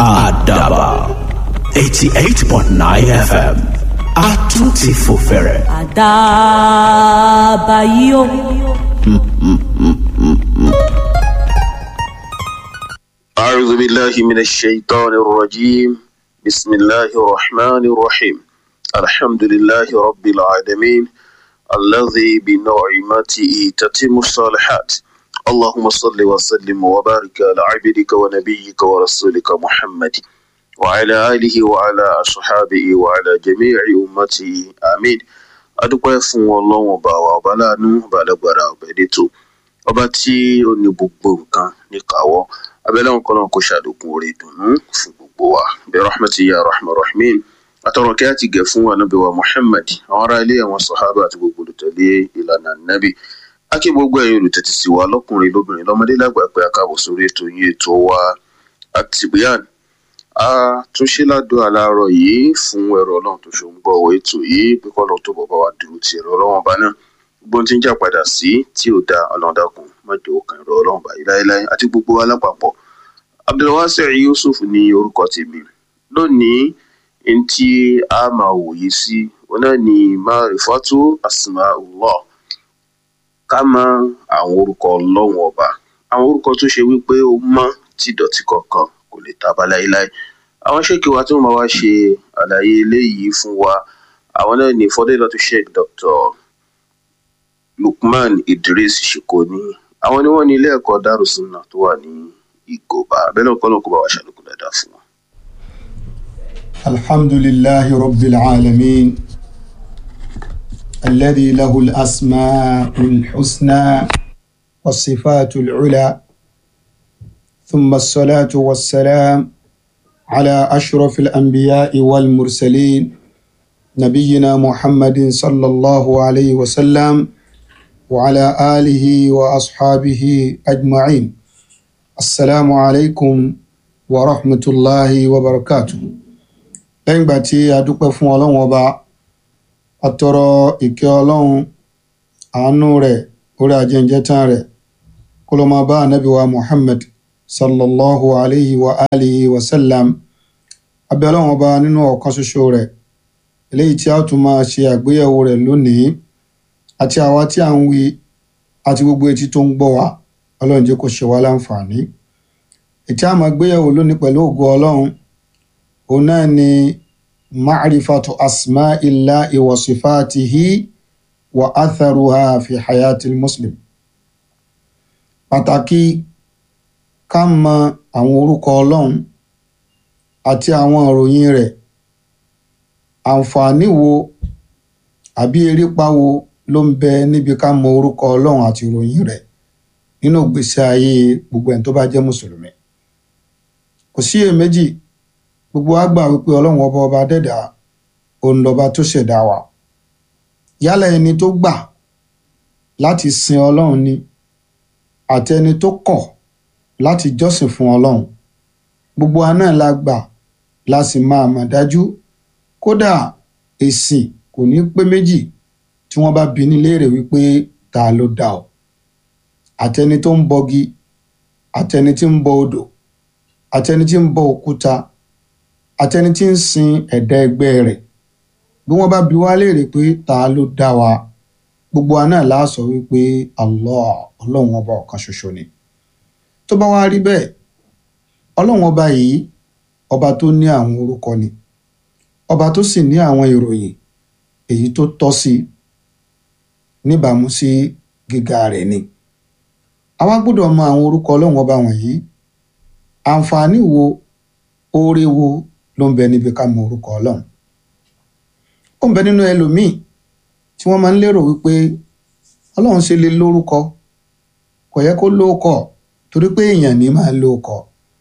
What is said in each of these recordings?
àdàbà eighty eight point nine fm a tún ti fò fẹ̀rẹ̀. àdàbà yìí o. أعوذ بالله من الشيطان الرجيم بسم الله الرحمن الرحيم الحمد لله رب العالمين الذي بنعمته تتم الصالحات اللهم صل وسلم وبارك على عبدك ونبيك ورسولك محمد وعلى آله وعلى أصحابه وعلى جميع أمته آمين adúpẹ́ fún ọlọ́run ọba wa ọba láàánú ọba alágbára ọba elétò ọba tí ó ní gbogbo nǹkan níkàáwọ́ abẹ́lẹ́ wọn kọ́nà kó ṣàdókun orí ìdùnnú fún gbogbo wa bẹ́ẹ̀ rahmatu ya rahman rahim àtọ̀rọ̀ kí á ti gẹ̀ fún anabi wa muhammad àwọn ará ilé àwọn sahaba àti gbogbo olùtẹ̀lé ìlànà nabi akí gbogbo ẹ̀yin olùtẹ̀tì sí wa lọ́kùnrin lóbìnrin lọ́mọdé lágbà pé a káàbọ̀ sórí ètò yín ètò wa àtìbíyàn a tún ṣe ládùn aláàárọ̀ yìí fún ẹ̀rọ ọlọ́run tó ṣe ń gbọ́ ọ̀wọ́ ètò yìí pé kọ́ lọ́n tó bọ̀ bá wa dúró ti ẹ̀rọ ọlọ́run ọba náà gbogbo tí ń jà padà sí tí ò da ọlọ́run dákun má jẹ́ ó kan ẹ̀rọ ọlọ́run báyìí láéláé àti gbogbo wa lápapọ̀ abdulwasi yusuf ní orúkọ tèmi lónìí n tí a máa wòye sí òun náà ni marifatu asmaullah ká mọ àwọn orúkọ ọlọ́run ọba àwọn orúkọ tó ṣe wípé ó mọ́ tí ìdọ̀tí kankan kò lè taba láéláé àwọn ṣèkì wa tí wọn máa wá ṣe àlàyé eléyìí fún wa àwọn náà ní fọdélọtò sheikh dr lukman idris shikoni àwọn ni wọn ní ilé ẹ̀kọ́ darussunnah tó wà ní ìgòbá abẹ́lẹ́ ọ̀kọ́ náà kó bá wa ṣàlékún dáadáa fún wọn. الحمد لله رب العالمين الذي له الأسماء الحسنى والصفات العلى ثم الصلاة والسلام على أشرف الأنبياء والمرسلين نبينا محمد صلى الله عليه وسلم وعلى آله وأصحابه أجمعين السلام عليكم ورحمة الله وبركاته lẹ́yìn ìgbà tí a dúpẹ́ fún ọlọ́run ọba àtọrọ ìkẹ́ ọlọ́run àánú rẹ̀ orí ajẹ́njẹ́tàn rẹ̀ kó ló máa bá ànábì wa muhammad sallallahu alayhi wa alihi wa sallam abẹ́ ọlọ́run ọba nínú ọ̀kan ṣoṣo rẹ̀ eléyìí tí a tún máa ṣe àgbéyẹ̀wò rẹ̀ lónìí àti àwa tí à ń wí àti gbogbo etí tó ń gbọ́ wa ọlọ́run jẹ́ kó ṣe wá láǹfààní ètí a máa gbéyẹ̀wò lónìí pẹ̀lú ògo ọlọ́run òun náà ni ma'rifatu asma'illahi wa sifatihi wa atharuha fi hayatil muslim pàtàkì ká mọ àwọn orúkọ ọlọ́run àti àwọn ìròyìn rẹ̀ àǹfààní wo àbí erépa wo ló ń bẹ níbi ká mọ orúkọ ọlọ́run àti ìròyìn rẹ̀ nínú ìgbésí ayé gbogbo ẹni tó bá jẹ́ mùsùlùmí kò sí iyèméjì gbogbo wa gbà wípé ọlọ́run ọba ọba dẹ́dà òun lọ́ba tó ṣẹ̀dá wa yálà ẹni tó gbà láti sin ọlọ́run ni àti ẹni tó kọ̀ láti jọ́sìn fún ọlọ́run gbogbo wa náà la gbà la sì máa mọ̀ dájú kódà èsì kò ní pé méjì tí wọ́n bá bi ní léèrè wípé ta ló dá ọ àtẹni tó ń bọgi àtẹni tí ń bọ odò àtẹni tí ń bọ òkúta àtẹni tí ń sin ẹ̀dá ẹgbẹ́ rẹ̀ bí wọ́n bá bi wá léèrè pé ta ló dá wa gbogbo wa náà la sọ wípé Allah ọlọ́run ọba ọ̀kan ṣoṣo ni tó bá wá rí bẹ́ẹ̀ ọlọ́run ọba yìí ọba tó ní àwọn orúkọ ni ọba tó sì ní àwọn ìròyìn èyí tó tọ́ sí níbàámu sí gíga rẹ̀ ni àwa gbọ́dọ̀ mọ àwọn orúkọ ọlọ́run ọba wọ̀nyí àǹfààní wo oore wo ló ń bẹ níbi ká mọ orúkọ ọlọ́run ó ń bẹ nínú ẹlòmíì tí wọ́n máa ń lérò wípé ọlọ́run ṣe lè lórúkọ kò yẹ kó lóókọ torí pé èèyàn ní máa lóókọ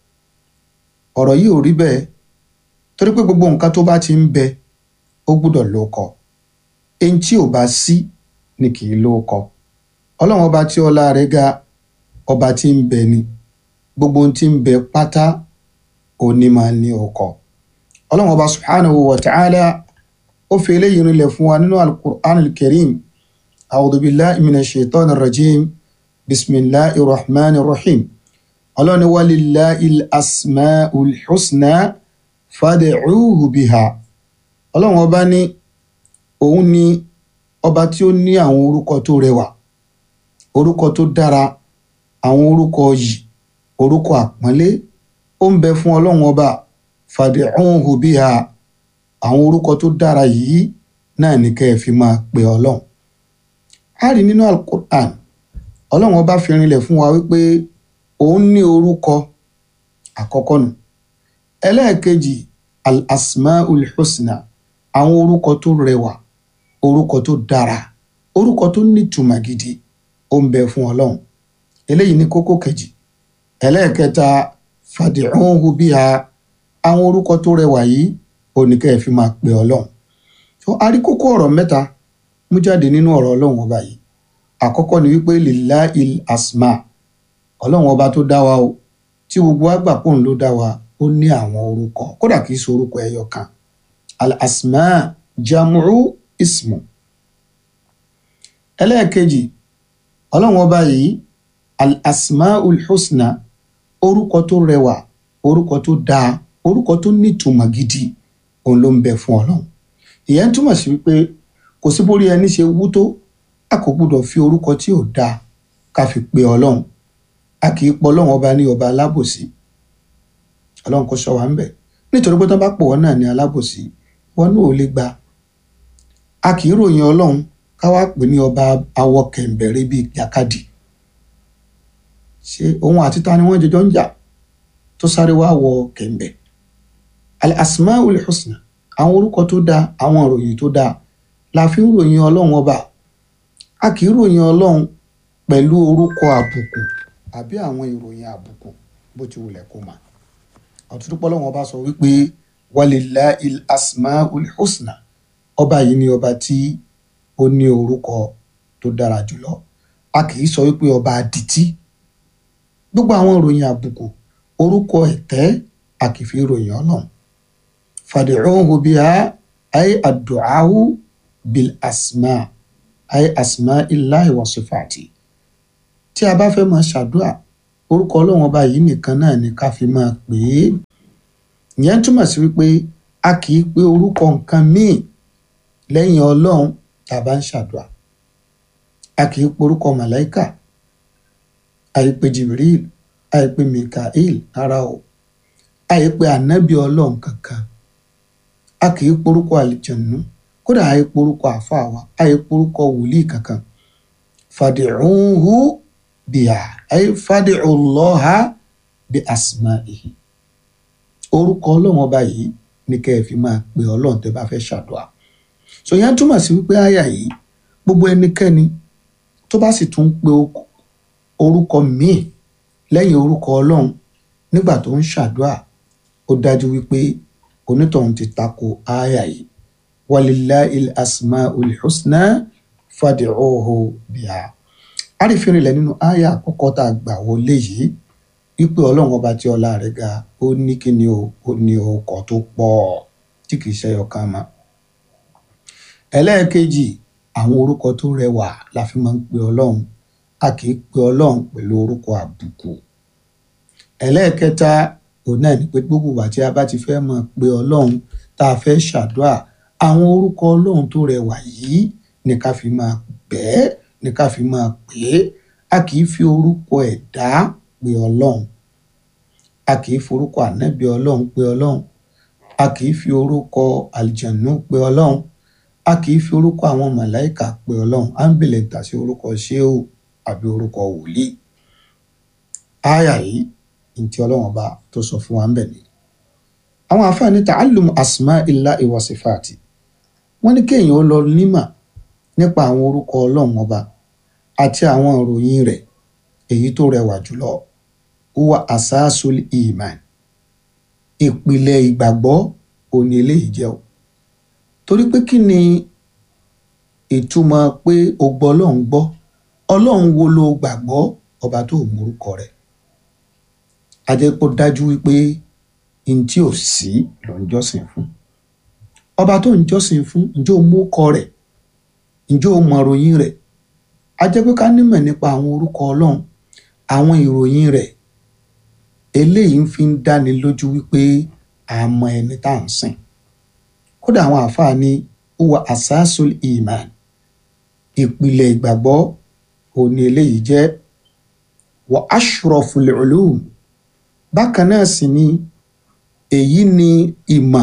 ọ̀rọ̀ yìí ò rí bẹ́ẹ̀ torí pé gbogbo nǹkan tó bá ti ń bẹ ó gbúdọ̀ lóókọ èyí tí ò bá sí ni kì í lóókọ ọlọ́run ọba tí ọlá rẹ̀ ga ọba tí ń bẹ ni gbogbo ohun tí ń bẹ pátá òní máa ní ọkọ ọlọ́run ọba subhanahu wa ta'ala ó fi eléyìí rinlẹ̀ fún wa nínú al-Qur'an al-Karim a'udhu billahi minash shaitani rajim bisimilahi rahman rahim ọlọ́ni walillahil asmaul husna fad'uhu biha ọlọ́run ọba ní òun ni ọba tí ó ní àwọn orúkọ tó rẹwà orúkọ tó dára àwọn orúkọ yìí orúkọ àpọ́nlé ó ń bẹ fún ọlọ́run ọba fad'uhu biha àwọn orúkọ tó dára yìí náà ní kẹ́ ẹ fi máa pe ọlọ́run a rí nínú alukur'an ọlọ́run ọba fi rinlẹ̀ fún wa wípé òun ní orúkọ àkọ́kọ́ nù ẹlẹ́ẹ̀kejì al-asmaul husna àwọn orúkọ tó rẹwà orúkọ tó dára orúkọ tó nítumọ̀ gidi ó ń bẹ fún ọlọ́run eléyìí ní kókó kejì ẹlẹ́ẹ̀kẹta fad'uhu biha àwọn orúkọ tó rẹwà yìí oníkẹ́ ẹ̀ fi máa pe ọlọ́run tó a rí kókó ọ̀rọ̀ mẹ́ta mú jáde nínú ọ̀rọ̀ ọlọ́run ọba yìí àkọ́kọ́ ni wípé lillahil asma ọlọ́run ọba tó dá wa o tí gbogbo wa gbà pòun ló dá wa ó ní àwọn orúkọ kódà kìí ṣe orúkọ ẹyọ kan al asma jamu'u ismu ẹlẹ́ẹ̀kejì ọlọ́run ọba yìí al asmaul husna orúkọ tó rẹwà orúkọ tó dáa orúkọ tó nítumọ̀ gidi òun ló ń bẹ fún ọlọ́run ìyẹn túmọ̀ sí wípé kò sí bórí ẹni ṣe wú tó a kò gbúdọ̀ fi orúkọ tí ò dáa ká fi pe ọlọ́run a kì í pọ ọlọ́run ọba ní ọba alábòsí ọlọ́run kò sọ wá ń bẹ̀ nítorí pé tó bá pọ̀ wọ́n náà ní alábòsí wọn náà ò lè gba a kì í ròyìn ọlọ́run ká wá pè ní ọba awọ kẹ̀m̀bẹ̀rẹ̀ bíi jàkadì ṣé òun àti ta ni wọ́n jọjọ́ ń jà tó sáré wá wọ kẹ̀m̀bẹ̀ al-asmaul husna àwọn orúkọ tó dáa àwọn ìròyìn tó dáa la fi ń ròyìn ọlọ́run ọba a kì í ròyìn ọlọ́run pẹ̀lú orúkọ àbùkù àbí àwọn ìròyìn àbùkù bó ti wulẹ̀ kó mà ọ̀tútùpọ̀ ọlọ́run ọba sọ wípé walillahil asmaul husna ọba yìí ni ọba tí ó ní orúkọ tó dára jùlọ a kì í sọ wípé ọba adití gbogbo àwọn ìròyìn àbùkù orúkọ ẹ̀tẹ́ a kì í fi ròyìn ọlọ́run fad'uhu biha ay addu'ahu bil asma ay asma illahi wa sifati tí a bá fẹ́ máa ṣàdúrà orúkọ ọlọ́run ọba yìí nìkan náà ni ká fi máa pè é ìyẹn túmọ̀ sí wípé a kì í pe orúkọ nǹkan míì lẹ́yìn ọlọ́run tá a bá ń ṣàdúrà a kì í pe orúkọ màláìkà àìpé jibril àìpé mikael rárá o àìpé ànábì ọlọ́run kankan a kì í pe orúkọ àlìjẹ̀nú kódà àìpé orúkọ àfáà wa àìpé orúkọ wòlíì kankan fàdìrúhù bíà àì fàdìrúlọ́ha bí asma'ihi orúkọ ọlọ́run ọba yìí ní kẹ́ ẹ fi máa pe ọlọ́run tẹ́ bá fẹ́ ṣàdúrà so yẹn túmọ̀ sí wípé àyà yìí gbogbo ẹnikẹ́ni tó bá sì tún pe orúkọ míì lẹ́yìn orúkọ ọlọ́run nígbà tó ń ṣàdúrà ó dájú wípé onítọ̀hún ti tako àyà yìí walillahil asmaul husna fad'uhu biha àrífínrinlẹ̀ nínú àyà àkọ́kọ́ tá a gbà wọlé yìí wípé ọlọ́run ọba tí ọlá rẹ̀ ga ó ní kí ni o ó ní ọkọ̀ tó pọ̀ tí kìí ṣe ọkàn mọ́ ẹlẹ́ẹ̀kejì àwọn orúkọ tó rẹwà la fi máa ń pe ọlọ́run a kì í pe ọlọ́run pẹ̀lú orúkọ àbùkù ẹlẹ́ẹ̀kẹta òun náà ni pé gbogbo ìgbà tí a bá ti fẹ́ máa pe ọlọ́run tá a fẹ́ ṣàdúrà àwọn orúkọ ọlọ́run tó rẹwà yìí ni ká fi máa bẹ́ẹ̀ ni ká fi máa pè é a kì í fi orúkọ ẹ̀dá pe ọlọ́run a kì í forúkọ ànábì ọlọ́run pe ọlọ́run a kì í fi orúkọ àlìjànú pe ọlọ́run a kì í fi orúkọ àwọn màláìkà pe ọlọ́run à ń bèlè tà sí orúkọ ṣéò àbí orúkọ wòlíì áyà yìí ntí ọlọ́run ọba tó sọ fún wa ń bẹ̀ ni. àwọn àfáàní ta'allum asma illahi wa sifati wọ́n ní kéèyàn ó lọ nímà nípa àwọn orúkọ ọlọ́run ọba àti àwọn ìròyìn rẹ̀ èyí tó rẹwà jùlọ huwa asasul iman ìpìlẹ̀ ìgbàgbọ́ òní eléyìí jẹ́ o torí pé kí ni ìtumọ̀ pé o gbọ́ ọlọ́run gbọ́ ọlọ́run wo ló gbàgbọ́ ọba tó mórúkọ rẹ̀ a jẹ́ kó dájú wípé n tí ò sí ló ń jọ́sìn fún ọba tó ń jọ́sìn fún ǹjẹ́ o mú kọ rẹ̀ ǹjẹ́ o mọ ìròyìn rẹ̀ a jẹ́ pé ká nímọ̀ nípa àwọn orúkọ ọlọ́run àwọn ìròyìn rẹ̀ eléyìí ń fi ń dáni lójú wípé a mọ ẹni tá à ń sìn kódà àwọn àáfàá ní huwa asasul iman ìpìlẹ̀ ìgbàgbọ́ òní eléyìí jẹ́ wa ashraful ulum bákan náà sì ni èyí ni ìmọ̀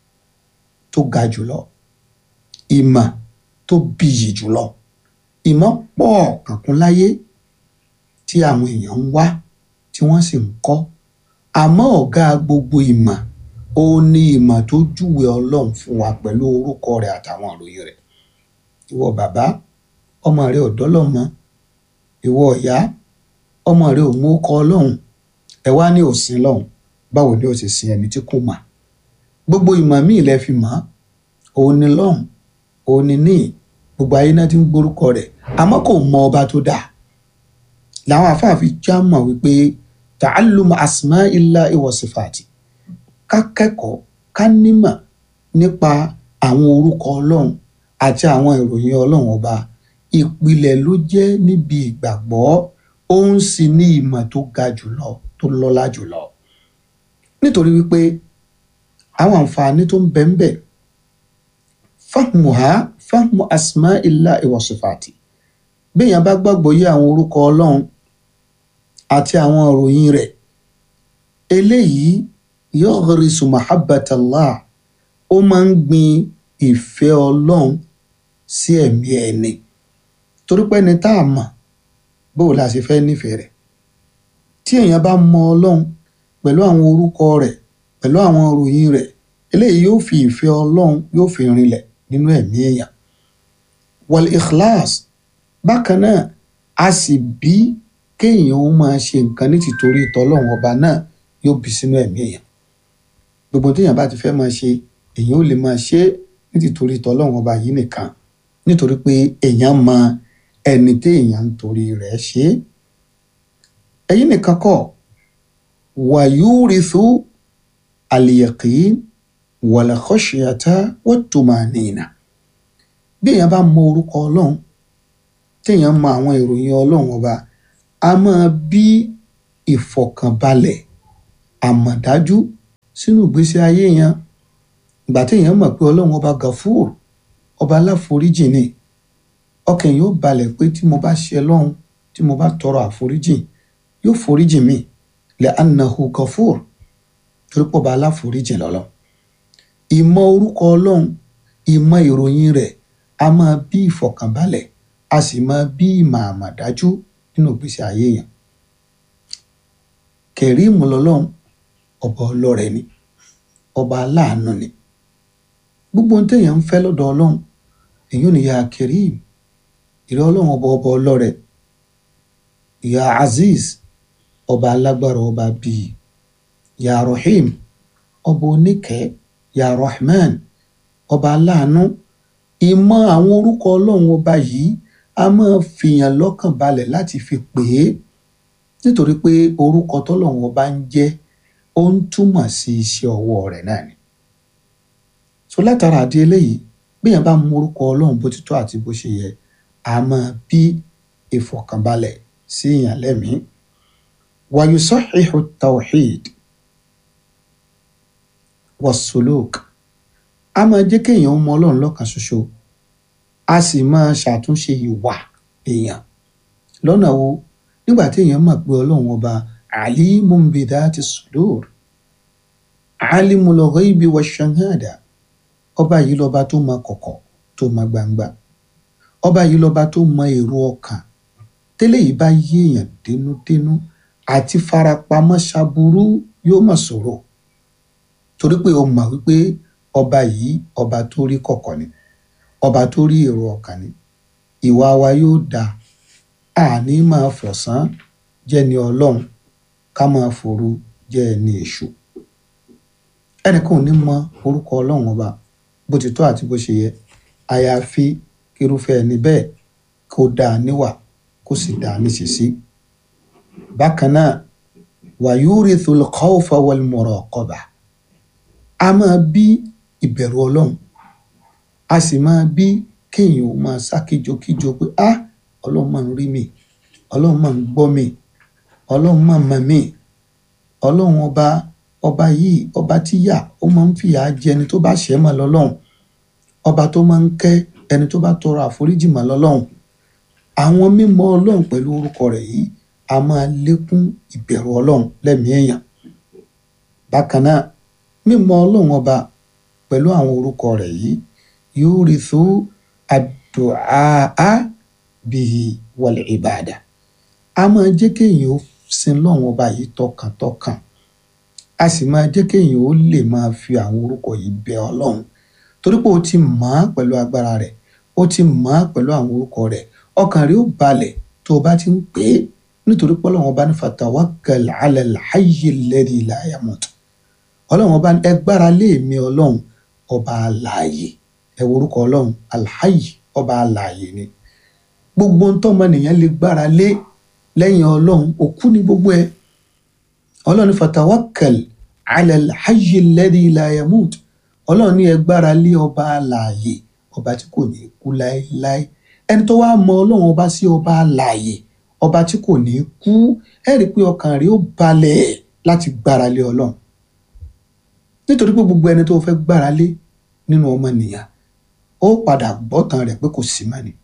tó ga jùlọ ìmọ̀ tó bìyì jùlọ ìmọ̀ pọ̀ kankun láyé tí àwọn èèyàn ń wá tí wọ́n sì ń kọ́ àmọ́ ọ̀gá gbogbo ìmọ̀ ó ní ìmọ̀ tó júwe ọlọ́run fún wa pẹ̀lú orúkọ rẹ̀ àtàwọn ìròyìn rẹ̀ ìwọ bàbá ọmọ rẹ ò dọ́lọ́mọ ìwọ ìyá ọmọ rẹ ò mú kọ ọlọ́run ẹ wá ní òsín lọ́hùn báwo ni ó ti sin ẹni tí kò mà gbogbo ìmọ̀ míì lẹ fi mọ̀ òun ni lọ́hùn òun ni ní gbogbo ayé náà ti ń gbórúkọ rẹ̀ àmọ́ kò mọ ọba tó dáa làwọn afáàfin já mọ̀ wípé ta'allum asma illa wa sifati ká kẹ́kọ̀ọ́ ká nímọ̀ nípa àwọn orúkọ ọlọ́run àti àwọn ìròyìn ọlọ́run ọba ìpìlẹ̀ ló jẹ́ níbi ìgbàgbọ́ òun sì ní ìmọ̀ tó ga jùlọ tó lọ́lá jùlọ nítorí wípé àwọn àǹfààní tó ń bẹ ń bẹ fahmuha fahmu asma illa wa sifati béèyàn bá gbàgbọ́ yé àwọn orúkọ ọlọ́run àti àwọn ìròyìn rẹ̀ eléyìí yughrisu mahabbatallah ó máa ń gbin ìfẹ́ ọlọ́run sí ẹ̀mí ẹni torí pé ẹni tá a mọ̀ bóò la ṣe fẹ́ nífẹ̀ẹ́ rẹ̀ tí èèyàn bá mọ ọlọ́run pẹ̀lú àwọn orúkọ rẹ̀ pẹ̀lú àwọn ìròyìn rẹ̀ eléyìí yóò fi ìfẹ́ ọlọ́run yóò fi rinlẹ̀ nínú ẹ̀mí èèyàn wal ikhlas bákan náà a sì bí kéèyàn ó máa ṣe nǹkan ní tìtorí tọlọ́run ọba náà yóò bí sínú ẹ̀mí èèyàn gbogbo téèyàn bá ti fẹ́ máa ṣe èèyàn ò lè máa ṣe é ní tìtorí tọlọ́run ọba yìí nìkan nítorí pé èèyàn mọ ẹni téèyàn ń torí rẹ̀ ṣe é èyí nìkan kọ́ wàyúrìthú al-yaqin wal khashyata wat tumanina bí èèyàn bá mọ orúkọ ọlọ́run téèyàn mọ àwọn ìròyìn ọlọ́run ọba a máa bí ìfọ̀kànbalẹ̀ àmọ̀dájú sínú ìgbésí ayé yẹn ìgbà téèyàn mọ̀ pé ọlọ́run ọba gafur ọba aláforíjì ni ọkàn yóò balẹ̀ pé tí mo bá ṣe lọ́hùn tí mo bá tọrọ àforíjì yóò foríjì mi lẹ́ anahu gafur torí pọ̀ ọba aláforíjì lọ́lọ́ ìmọ̀ orúkọ ọlọ́run ìmọ̀ ìròyìn rẹ̀ a máa bí ìfọ̀kànbalẹ̀ a sì máa bí ìmọ̀ àmọ̀dájú nínú ìgbésí ayé yẹn kẹrìmù lọ́lọ́run ọba ọlọ́rẹ̀ ni ọba aláàánú ni gbogbo ohun téèyàn ń fẹ́ lọ́dọ̀ ọlọ́run èyí ni ya kẹrìm ìrẹ́ ọlọ́run ọba ọba ọlọ́rẹ̀ ya aziz ọba alágbára ọba bíi ya rahim ọba oníkẹ́ ya rahman ọba aláàánú ìmọ̀ àwọn orúkọ ọlọ́run ọba yìí a máa fìyàn lọ́kàn balẹ̀ láti fi pè é nítorí pé orúkọ tọ́lọ́run ọba ń jẹ́ ó ń túmọ̀ sí iṣẹ́ ọwọ́ rẹ̀ náà ni so látara àdé eléyìí bíyàn bá mú orúkọ ọlọ́run bó ti tó àti bó ṣe yẹ a máa bí ìfọ̀kànbalẹ̀ sí èèyàn lẹ́mìí wàyùsọ̀hìhù tawhid wàsólók a máa jẹ́ kéèyàn mọ ọlọ́run lọ́kan ṣoṣo a sì máa ṣàtúnṣe ìwà èèyàn lọ́nà wo nígbà tí èèyàn mọ̀ pé ọlọ́run ọba alimun bidhati sudur alimul ghaibi wash-shahada ọba yìí lọ́ba tó mọ kọ̀kọ̀ tó mọ gbangba ọba yìí lọ́ba tó mọ èrò ọkàn tẹ́lẹ̀ yìí bá yé èèyàn dénúdénú àti farapamọ́ ṣaburú yóò mọ̀ sọ̀rọ̀ torí pé o mọ̀ wípé ọba yìí ọba tó rí kọ̀kọ̀ ni ọba tó rí èrò ọkàn ni ìwà wa yóò dáa àní máa fọ̀sán jẹ́ ni ọlọ́run ká máa fòru jẹ́ ẹni èṣù ẹnìkan ò ní mọ orúkọ ọlọ́run ọba bó ti tó àti bó ṣe yẹ àyàfi kírúfẹ́ ẹni bẹ́ẹ̀ kó dáa níwà kó sì dáa níṣìṣí bákan náà wayurithul khawfa wal muraqaba a máa bí ìbẹ̀rù ọlọ́run a sì máa bí kéèyàn ó máa sá kíjokíjo pé ah ọlọ́run máa ń rí mi ọlọ́run máa ń gbọ́ mi ọlọ́run máa mọ̀ mí ọlọ́run ọba ọba yìí ọba tíyà ó máa ń fìyà jẹ ẹni tó bá ṣẹ̀ mọ́ lọ́lọ́run ọba tó máa ń kẹ́ ẹni tó bá tọrọ àforíjì mọ́ lọ́lọ́run àwọn mímọ̀ ọlọ́run pẹ̀lú orúkọ rẹ̀ yìí a máa lékún ìbẹ̀rù ọlọ́run lẹ́mìí èèyàn bákan náà mímọ̀ ọlọ́run ọba pẹ̀lú àwọn orúkọ rẹ̀ yìí yóò rí tó àdùá bíi wal ìbàdà a máa jẹ́ kéèyàn ó sin lọ́run ọba yìí tọkàntọkàn a sì máa jẹ́ kéèyàn ó lè máa fi àwọn orúkọ yìí bẹ ọlọ́run torí pé o ti mọ̀ ọ́ pẹ̀lú agbára rẹ̀ o ti mọ̀ ọ́ pẹ̀lú àwọn orúkọ rẹ̀ ọkàn rẹ̀ ó balẹ̀ tó o bá ti ń pè é nítorí pé ọlọ́run ọba ní fatawakkal ala al-hayyi alladhi la yamut ọlọ́run ọba ní ẹ gbára lé mi ọlọ́run ọba alààyè ẹ wo orúkọ ọlọ́run alhayyi ọba alààyè ni gbogbo ntọ́mọnìyàn lè gbára lé lẹ́yìn ọlọ́run òkú ni gbogbo ẹ ọlọ́run ní fatawakkal ala al-hayyi alladhi la yamut ọlọ́run ní ẹ gbára lé ọba alààyè ọba tí kò ní kú láéláé ẹni tó wá mọ ọlọ́run ọba sí ọba alààyè ọba tí kò ní kú ẹ rí i pé ọkàn rẹ̀ ó balẹ̀ láti gbára lé ọlọ́run nítorí pé gbogbo ẹni tó fẹ́ gbára lé nínú ọmọnìyàn ó padà gbọ́tàn rẹ̀ pé kò sí mọ́ ni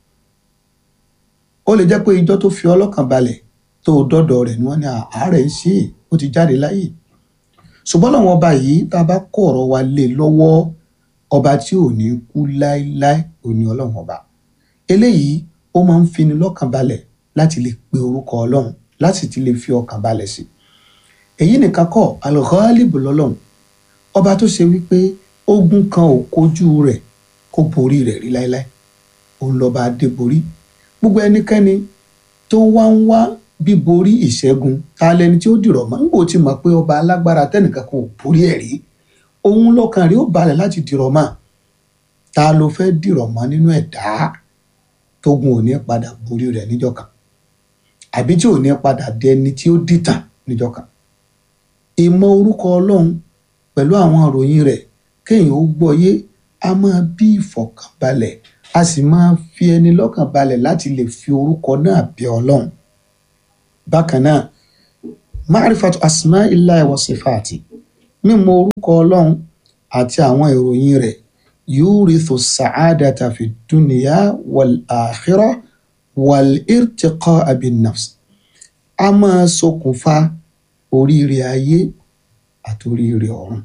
ó lè jẹ́ pé ijọ́ tó fi ọlọ́kàn balẹ̀ tó dọ́dọ̀ rẹ̀ ni wọ́n ní àárẹ̀ ń ṣe é ó ti jáde láyé ṣùgbọ́n làwọn ọba yìí tá a bá kó ọ̀rọ̀ wa lé lọ́wọ́ ọba tí ò ní kú láéláé ò ní ọlọ́run ọba eléyìí ó máa ń fini lọ́kàn balẹ̀ láti lè pe orúkọ ọlọ́run láti ti lè fi ọkàn balẹ̀ sí èyí nìkan kọ́ al-Ghalib lọ́lọ́run ọba tó ṣe wípé ogun kan ò kojú rẹ̀ kó borí rẹ̀ rí láéláé òun lọ́ba adéborí gbogbo ẹnikẹ́ni tó wá ń wá bíborí ìṣẹ́gun ta lẹni tí ó dìrọ̀ mọ́ nígbà tí mọ̀ pé ọba alágbára tẹ́nìkan kan ò borí ẹ̀ rí òun lọ́kàn rí ó balẹ̀ láti dìrọ̀ mọ́ ta ló fẹ́ dìrọ̀ mọ́ nínú ẹ̀dá tógun ò ní padà borí rẹ̀ níjọ́ kan àbí tí ò ní padà dẹni tí ó dìtàn níjọ́ kan ìmọ̀ orúkọ ọlọ́run pẹ̀lú àwọn ìròyìn rẹ̀ kéèyàn ó gbọ́yé a máa bí ìfọ̀kànbalẹ̀ a sì máa fi ẹni lọ́kàn balẹ̀ láti lè fi orúkọ náà bẹ ọlọ́run bákan náà ma'rifatu asma'illahi wa sifati mímọ̀ orúkọ ọlọ́run àti àwọn ìròyìn rẹ̀ yurithu sa'adata fi dunya wal akhirah wal irtiqa'a bin nafs a máa ṣokùnfà oríire ayé àti oríire ọ̀run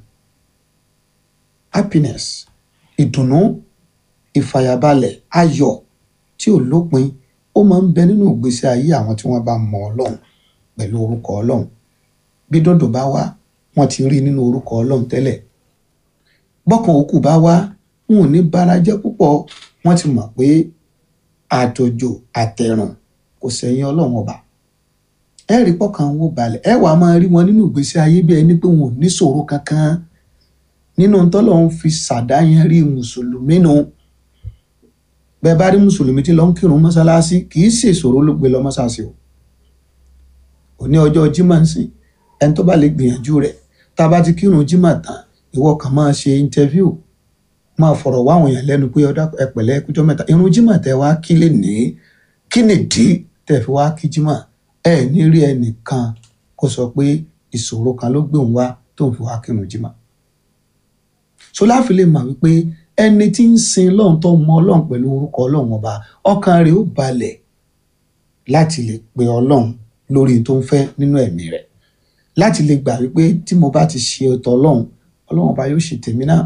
happiness ìdùnnú ìfàyàbalẹ̀ ayọ̀ tí ò lópin ó máa ń bẹ nínú ìgbésí ayé àwọn tí wọ́n bá mọ ọlọ́run pẹ̀lú orúkọ ọlọ́run bí dòdò bá wá wọ́n ti rí nínú orúkọ ọlọ́run tẹ́lẹ̀ bọ́kàn òkú bá wá wọn ò ní bára jẹ́ púpọ̀ wọ́n ti mọ̀ pé àtòjò àtẹ̀rùn kò sẹ́yìn ọlọ́run ọba ẹ rí pọ́kàn wó balẹ̀ ẹ wàá máa rí wọn nínú ìgbésí ayé bí ẹni pé wọn ò ní ṣòro kankan nínú tọ́lọ́run fi ṣàdáyẹn rí mùsùlùmí nu bẹ́ẹ̀ bá rí mùsùlùmí tí lọ ń kírun mọ́ṣáláṣí kì í ṣe ìṣòro ló gbé lọ mọ́ṣáláṣí o òní ọjọ́ jimá ń sìn ẹni tó bá lè gbìyànjú rẹ̀ tá a bá ti kírun jimá tán ìwọ kàn máa ṣe interview máa fọ̀rọ̀ wá àwọn èèyàn lẹ́nu pé ọ̀dà ẹ̀pẹ̀lẹ́ ẹ̀kújọ́ mẹ́ta irun jimá tẹ wá kí lè ní kí nìdí tẹ̀ fi wá kí jimá ẹ ní rí ẹnìkan kó sọ pé ìṣòro kan ló gbé òun wá tó ń fi wá kírun jimá so láfi lè mà wípé ẹni tí ń sin lọ́run tó mọ ọlọ́run pẹ̀lú orúkọ ọlọ́run ọba ọkàn rẹ̀ ó balẹ̀ láti lè pe ọlọ́run lórí tó ń fẹ́ nínú ẹ̀mí rẹ̀ láti lè gbà wípé tí mo bá ti ṣe ọ̀tọ̀ ọlọ́run ọlọ́run ọba yóò ṣe tèmi náà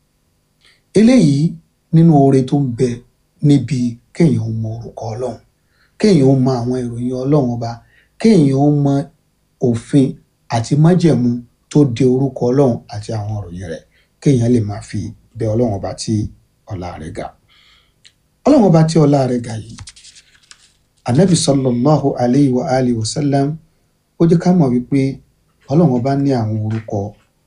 eléyìí nínú oore tó ń bẹ níbi kéèyàn mọ orúkọ ọlọ́run kéèyàn mọ àwọn ìròyìn ọlọ́run ọba kéèyàn mọ òfin àti májẹ̀mú tó de orúkọ ọlọ́run àti àwọn ìròyìn rẹ̀ kéèyàn lè máa fi bẹ ọlọ́run ọba tí ọlá rẹ̀ ga ọlọ́run ọba tí ọlá rẹ̀ ga yìí anabi sallallahu alayhi wa alihi wa sallam ó jẹ́ ká mọ̀ wípé ọlọ́run ọba ní àwọn orúkọ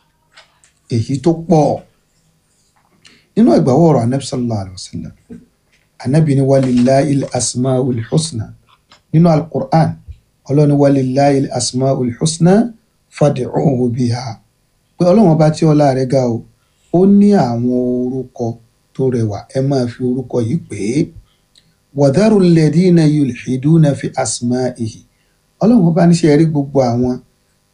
èyí tó pọ̀ nínú ìgbàwọ̀ ọ̀rọ̀ anabi sallallahu alayhi wa sallam anabi ni walillahi asmaul husna nínú alukur'an ọlọ́run ni walillahi asmaul husna fad'uhu biha pé ọlọ́run ọba tí ọlá rẹ̀ ga o ó ní àwọn orúkọ tó rẹwà ẹ máa fi orúkọ yìí pè é wàdàrú lẹ́dínà yulhiduna fi asma'ihi ọlọ́run bá níṣẹ́ rí gbogbo àwọn tí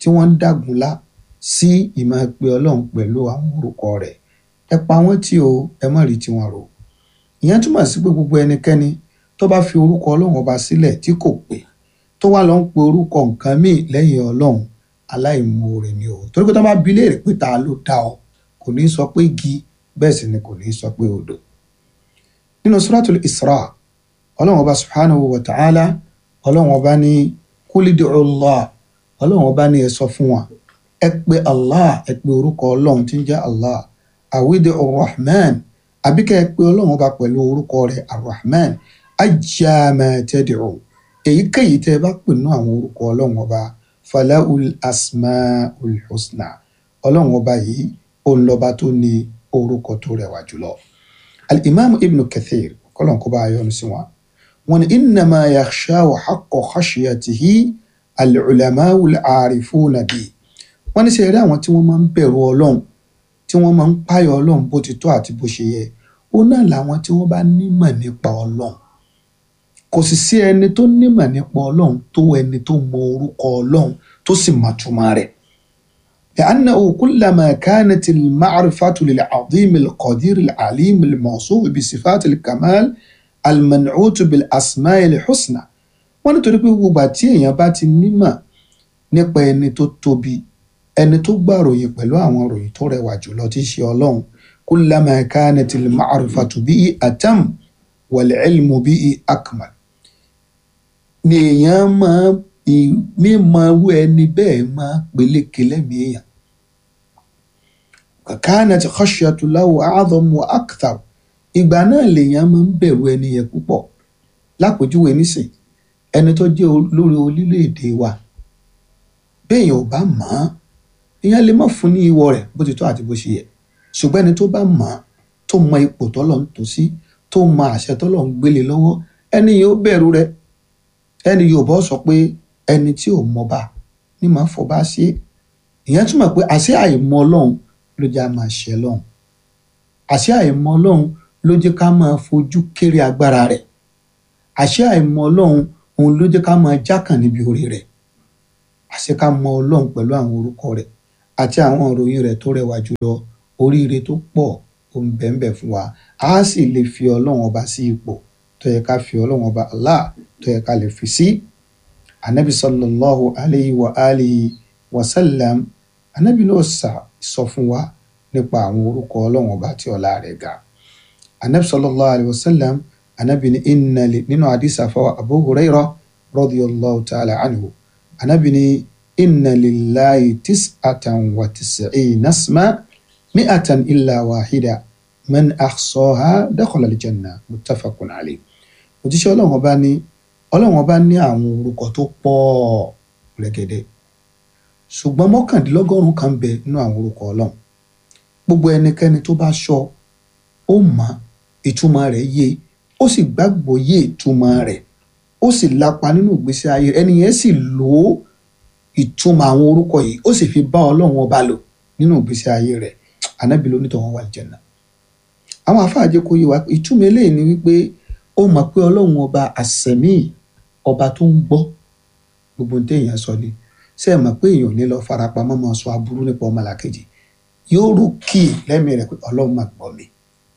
tí wọ́n ń dàgúnlá sí ìmọ̀ pé ọlọ́run pẹ̀lú àwọn orúkọ rẹ̀ ẹ pa wọ́n tí o ẹ má rí tiwọn rò ìyẹn túmọ̀ sí pé gbogbo ẹnikẹ́ni tó bá fi orúkọ ọlọ́run ọba sílẹ̀ tí kò pé tó wá lọ ń pe orúkọ nǹkan míì lẹ́yìn ọlọ́run aláìmoore ni o torí pé tó bá bi léèrè pé ta ló dá ọ kò ní sọ pé igi bẹ́ẹ̀ sì ni kò ní sọ pé odò nínú suratul isra ọlọ́run ọba subhanahu wa ta'ala ọlọ́run ọba ní kúlídì Allah ọlọ́run ọba ní ẹ sọ fún wa ẹ pé Allah ẹ pé orúkọ ọlọ́run tí ń jẹ́ Allah àwídì arrahman àbíkẹ́ ẹ pé ọlọ́run ọba pẹ̀lú orúkọ rẹ̀ arrahman ajama tad'u èyíkéyìí tẹ́ ẹ bá pè nínú àwọn orúkọ ọlọ́run ọba falahul asmaul husna ọlọ́run ọba yìí òun lọ́ba tó ní orúkọ tó rẹwà jùlọ. al-imam ibn kathir kọ́lọ́n kó bá a yọ́nu sí wọn. wọn ni innama yakhshahu haqqa khashyatihi al-ulama'u al-arifuna bi. wọ́n ní sẹ́yìn rí àwọn tí wọ́n máa ń bẹ̀rù ọlọ́run tí wọ́n máa ń páyọ̀ ọlọ́run bó ti tó àti bó ṣe yẹ ó náà làwọn tí wọ́n bá nímọ̀ nípa ọlọ́run kò sì sí ẹni tó nímọ̀ nípa ọlọ́run tó ẹni tó mọ orúkọ ọlọ́run tó sì mọ̀ túmọ̀ rẹ̀. لأنه كلما كانت المعرفة للعظيم القدير العليم الموصوف بصفات الكمال المنعوت بالأسماء الحسنى wọ́n nítorí pé gbogbo àti èèyàn bá ti nímọ̀ nípa ẹni tó tóbi ẹni tó gbà ròyìn pẹ̀lú àwọn ròyìn tó rẹwà jùlọ tí í ṣe ọlọ́run كلما كانت المعرفة به أتم والعلم به أكمل ni èèyàn máa mímọ irú ẹni bẹ́ẹ̀ máa peléke lẹ́mìí èèyàn kanat khashyatu lahu a'zam wa akthar ìgbà náà lèèyàn máa ń bẹ̀rù ẹni yẹn púpọ̀ lápèjúwe nísìn ẹni tó jẹ́ olórí orílẹ̀-èdè wa béèyàn ò bá mọ̀ ọ́n èèyàn lè má fún ní ìwọ rẹ̀ bó ti tó àti bó ṣe yẹ ṣùgbọ́n ẹni tó bá mọ̀ ọ́n tó mọ ipò tọ́lọ̀ ń tò sí tó mọ àṣẹ tọ́lọ̀ ń gbélé lọ́wọ́ ẹni yóò bẹ̀rù rẹ̀ ẹni yóò bọ́ sọ pé ẹni tí ò mọba ní máa fọba sí ìyẹn túmọ̀ pé àṣẹ àìmọ̀ ọlọ́run ló jẹ́ a máa ṣẹ lọ́hùn àṣẹ àìmọ̀ ọlọ́run ló jẹ́ ká máa fojú kéré agbára rẹ̀ àṣẹ àìmọ̀ ọlọ́run òun ló jẹ́ ká máa jákàn níbi orí rẹ̀ àṣẹ ká mọ̀ ọlọ́run pẹ̀lú àwọn orúkọ rẹ̀ àti àwọn ìròyìn rẹ̀ tó rẹwà jùlọ oríire tó pọ̀ ó ń bẹ́ẹ̀ fún wa a sì lè fi ọlọ́run ọba sí ipò tó yẹ ká fi ọlọ́run ọba Allah tó yẹ ká lè fi sí anabi sallallahu alayhi wa alihi wa sallam anabi náà sà sọ fún wa nípa àwọn orúkọ ọlọ́run ọba tí ọlá rẹ̀ ga anabi sallallahu alayhi wa sallam anabi ní inna li nínú àdìsá fáwọn abu huraira radiyallahu ta'ala anhu anabi ní inna lillahi tis'atan wa tis'ina isma mi'atan illa wahida man ahsaha dakhala aljanna muttafaqun alayhi òjíṣẹ́ ọlọ́run ọba ní ọlọ́run ọba ní àwọn orúkọ tó pọ̀ rẹ̀gẹ̀dẹ̀ ṣùgbọ́n mọ́kàndínlọ́gọ́rùn kan bẹ nínú àwọn orúkọ ọlọ́run gbogbo ẹnikẹ́ni tó bá ṣọ́ ó mọ̀ ìtumọ̀ rẹ̀ yé ó sì gbàgbọ́ yé ìtumọ̀ rẹ̀ ó sì lapa nínú ìgbésí ayé ẹni yẹn sì lò ó ìtumọ̀ àwọn orúkọ yìí ó sì fi bá ọlọ́run ọba lò nínú ìgbésí ayé rẹ̀ anábì ló nítọ̀ wọn wà jẹ̀nà àwọn afáàjẹ kò yé wa ìtumọ̀ eléyìí ni wípé ó mọ̀ pé ọlọ́run ọba àsẹ̀mí ọba tó ń gbọ́ gbogbo ní téèyàn sọ ni ṣé ẹ mọ̀ pé èèyàn ò ní lọ farapamọ́ máa sọ aburú nípa ọmọlàkejì yóò rò kí lẹ́mìí rẹ̀ pé ọlọ́run máa gbọ́ mi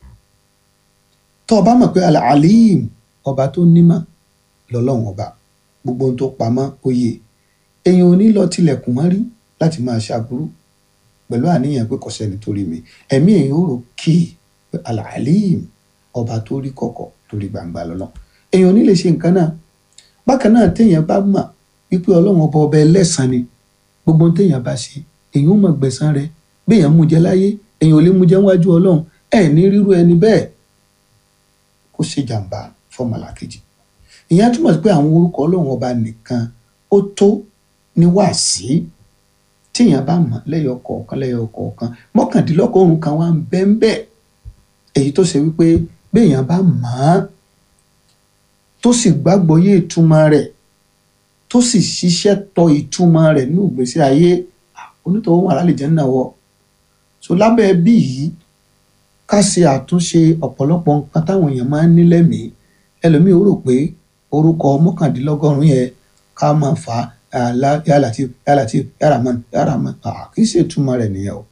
tó o bá mọ̀ pé alim ọba tó nímọ̀ lọ́lọ́run ọba gbogbo ohun tó pamọ́ oyè èèyàn ò ní lọ tilẹ̀kùn mọ́ rí láti máa ṣàbúrú pẹ̀lú àníyàn pé kò sẹ́ni tó rí mi ẹ̀mí èèyàn ò rò kí pé alim ọba tó rí kọ̀kọ̀ tó rí gbangba lọ́lọ́ èèyàn ò ní lè ṣe nǹkan náà bákan náà téèyàn bá mọ̀ wípé ọlọ́run ọba ọba ẹlẹ́sàn ni gbogbo ohun téèyàn bá ṣe èèyàn ò mọ̀ gbẹ̀san rẹ̀ béèyàn mú jẹ láyé èèyàn ò lè mú jẹ wájú ọlọ́run ẹ̀ ní rírú ẹni bẹ́ẹ̀ kó ṣe jàǹbá fọmọlàkejì ìyẹn túmọ̀ sí pé àwọn orúkọ ọlọ́run ọba nìkan ó tó ní wàásí tíyàn bá mọ̀ lẹ́yọ kọ̀ọ̀kan lẹ́yọ kọ̀ọ̀kan mọ́kàndínlọ́gọ́rùn kan wá ń bẹ́ ń bẹ́ èyí tó ṣe wípé béèyàn bá mọ̀ ọ́n tó sì gbàgbọ́ yé ìtumọ̀ rẹ̀ tó sì ṣiṣẹ́ tọ ìtumọ̀ rẹ̀ ní ìgbésí ayé onítọ̀hún wà lálẹ́ jẹ́ náà wọ̀ so lábẹ́ bí yìí ká ṣe àtúnṣe ọ̀pọ̀lọpọ̀ nǹkan táwọn èèyàn máa ń ní lẹ́mìí ẹlòmíì ó rò pé orúkọ mọ́kàndínlọ́gọ́rùn yẹn ká máa fà á àlá ya latif ya latif ya rahman ya rahman ah, kì í ṣe ìtumọ̀ rẹ̀ nìyẹn o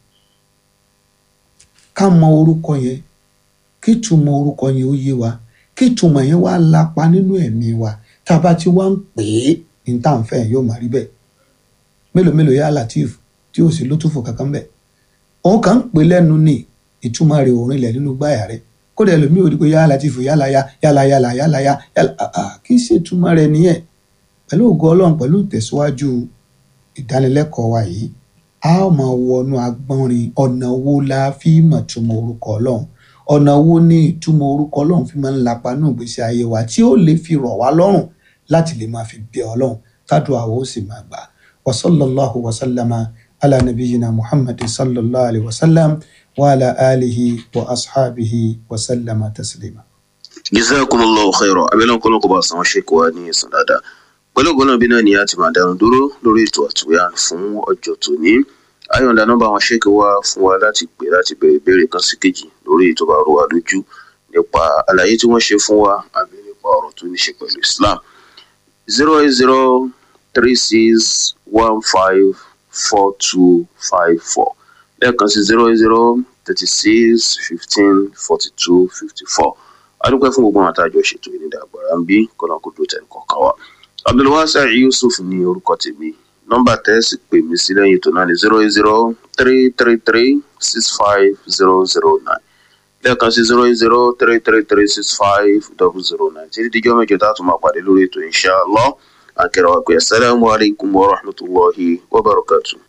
ká mọ orúkọ yẹn kí ìtumọ̀ orúkọ yẹn ó yé wa kí ìtumọ̀ yẹn wá lápa nínú ẹ̀mí wa tá a bá ti wá ń pè é ní tá à ń fẹ́ yóò máa rí bẹ́ẹ̀ mélòó mélòó ya latif tí ó sì lótúfò kankan bẹ́ẹ̀ òun kàn ń pè lẹ́nu ní ìtumọ̀ rẹ̀ òun ilẹ̀ nínú gbáyà rẹ̀ kódà ẹlòmíì ò rí pé yálà ti fò yálà ya yálà yálà yálà ya yálà àà kì í ṣe ìtumọ̀ rẹ̀ nìyẹn pẹ̀lú ògo ọlọ́run pẹ̀lú ìtẹ̀síwájú ìdánilẹ́kọ̀ọ́ wa yìí a ó máa wọnú agbọ́nrin ọ̀nà wo la fi mọ̀ túmọ̀ orúkọ ọlọ́run ọ̀nà wo ni ìtumọ̀ orúkọ ọlọ́run fi máa ń lapa ní ìgbésí ayé wa tí ó lè fi rọ̀ wá lọ́rùn láti lè máa fi bẹ ọlọ́run tádùn àwọn ó sì máa gbà wa sallallahu wa sallama ala nabiyyina muhammadin sallallahu alayhi wa sallam wa ala alihi wa ashabihi wa sallama taslima. jazakumullahu khairan abẹ́lẹ́ ọ̀kọ́lọ́ kó bá san ṣe kó wa ní ẹ̀sán dáadáa pẹ̀lú ògbọ́n náà bí náà ni a ti máa dánu dúró lórí ètò àtúnyà fún ọjọ́ tòní ayọ̀ǹda nọ́mbà àwọn ṣéèkì wá fún wa láti pè láti bẹ̀rẹ̀ ìbéèrè kan sí kejì lórí ètò bá rọ wa lójú nípa àlàyé tí wọ́n ṣe fún wa àbí nípa ọ̀rọ̀ tó ní ṣe pẹ̀lú Islam zero eight zero three six one five four two five four lẹ́ẹ̀kan sí zero eight zero thirty six fifteen forty two fifty four adúpẹ́ fún gbogbo àwọn àtàjọ ṣètò ìnídàgbàrà ń bí kọ́nà kó dúró tẹ̀ kọ̀ọ̀kan wa abdulwasa yusuf ní orúkọ tèmi nọ́mbà tẹ́sí pè mí sí lẹ́yìn ètò náà ní zero eight zero three three three six five zero zero nine lẹ́ẹ̀kan sí zero eight zero three three three six five double zero nine títí díjọ́ mẹ́jọ tá a tún máa pàdé lórí ètò inshallah akẹ́rọ̀ wa pé assalamu alaikum wa rahmatulahi wa barakatuh.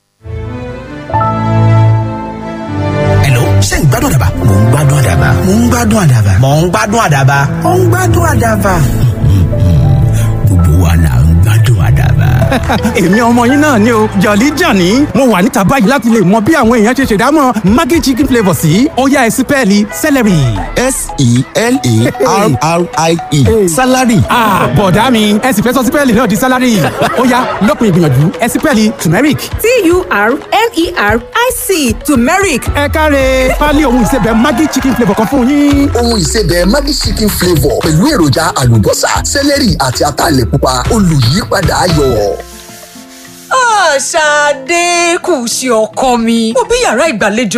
Hello, ṣé ń gbádùn àdàbà? Mò ń gbádùn àdàbà. Mò ń gbádùn àdàbà. Mò ń gbádùn àdàbà. Mò ń gbádùn àdàbà. Gbogbo wa là ń gbádùn àdàbà. èmi ọmọ yín náà ni o jọ̀lí jàní mo wà níta báyìí láti lè mọ bí àwọn èèyàn ṣe ṣèdámọ̀ maggi chicken flavour sí ọ̀yá ẹ̀sìn pẹ́ẹ́lí celery. s-e-l-a-r-r-i-e salary. Ah, bọ̀dá mi ẹ sì fẹ́ sọ sípẹ́ẹ̀lì náà di sálárì ó yá lópin ìgbìyànjú ẹ sípẹ́ẹ̀lì turmeric. T-U-R-M-E-R-I-C turmeric ẹ káre pálí ohun ìsebẹ̀ maggi chicken flavour kan fún yín. ohun ìsebẹ̀ Maggi chicken flavour pẹ̀lú èròjà àlùbọ́sà sẹ́lẹ̀rì àti ataalẹ̀ pupa olùyípadà ayọ̀. Ṣadé kù sí ọkọ mi mo bí yàrá ìgbàlejò